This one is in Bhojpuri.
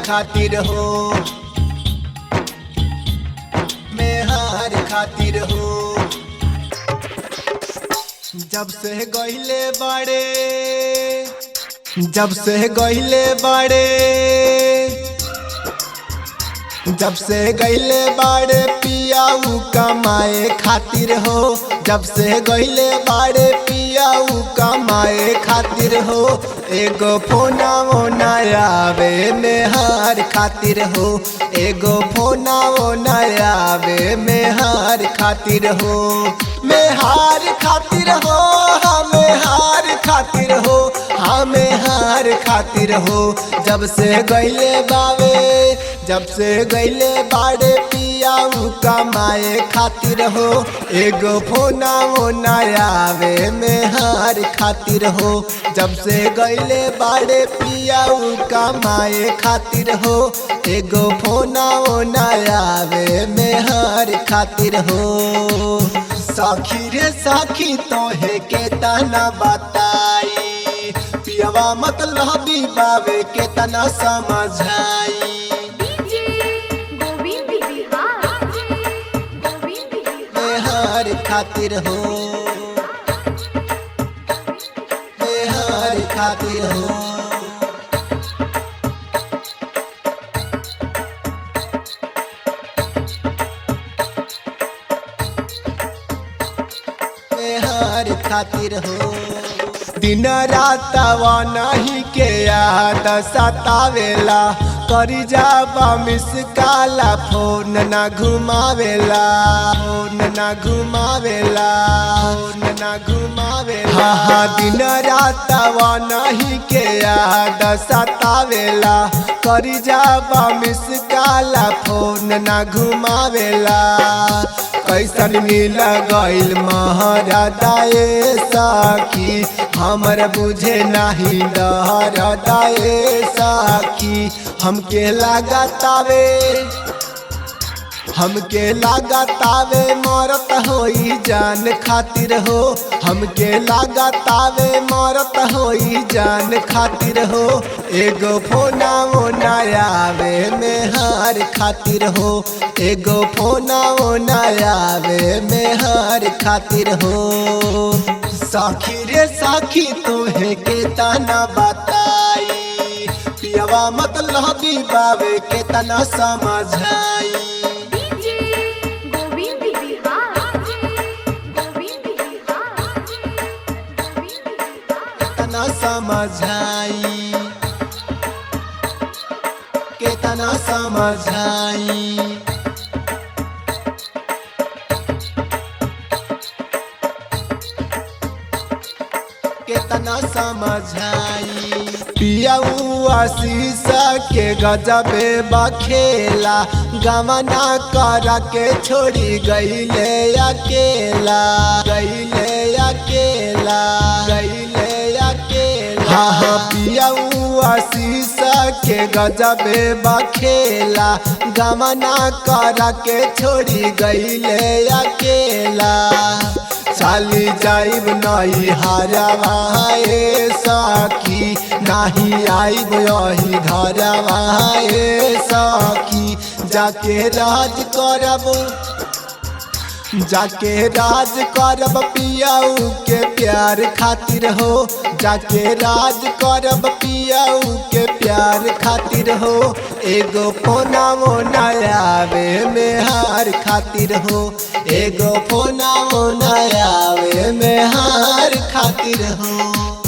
खातिर हो मेहार खातिर हो जब से गहिले बाड़े जब से गहिले बाड़े जब से गईले बाड़े पियाऊ कमाए खातिर हो जब से गईले बाड़े पियाऊ कमाए खातिर हो एगो फोना ओना आवे मेहार खातिर हो एगो फोना ओना आवे मेहार खातिर हो मेहार खातिर हो हमें हार खातिर हो हमें हार खातिर हो जब से गईले बावे जब से गईले बाड़े पियाऊ कमाए खातिर हो एगो फोना ओना आवे में हार खातिर हो जब से गईले बाड़े पियाऊ कमाए खातिर हो एगो फोना ओना आवे में हार खातिर हो साखी रे साखी तोहे के तना बताई पियवा मतलब बावे के तना समझाई डीजे गोविंद बिहार गोविंद बिहार बेहार खातिर हो बेहार खातिर हो बेहार खातिर हो दिन रात नहीं के याद सतावेला करी जाबा मिस काला फोन ना घुमावेला फोन ना घुमावेला फोन ना घुमावेला हाँ हाँ दिन रात नहीं के याद सतावेला करी जाबा मिस काला फोन ना घुमावेला कैसन मिल गईल महरदाए साखी हमर बुझे नहीं डरदाए साखी हमके लागतावे हमके लागतावे मरत होई जान खातिर हो हमके लागतावे मरत होई जान खातिर हो एगो फोना ओना आवे में हार खातिर हो एगो फोना ओना आवे में हार खातिर हो साखी रे साखी तोहे के तना बताई पियवा मतलब बावे के तना समझाई डीजे गोविंद बिहार गोविंद बिहार गोविंद बिहार केतना समझाई केतना समझाई केतना समझाई पियाऊ आशीष के गजबे बखेला गमना कर के छोड़ी गईले अकेला गईले अकेला गईले अकेला हाँ हाँ पियाऊ आशीष के गजबे बखेला गमना कर के छोड़ी गईले अकेला चाली जाइब नहीं हरवाए सखी नहीं आइब यही घरवाए सखी जाके राज करब जाके राज करब पियाऊ के प्यार खातिर हो जाके राज करब पियाऊ के प्यार खातिर हो एगो फोना मोना आवे में हार खातिर हो एगो फोना मोना आवे में हार खातिर हो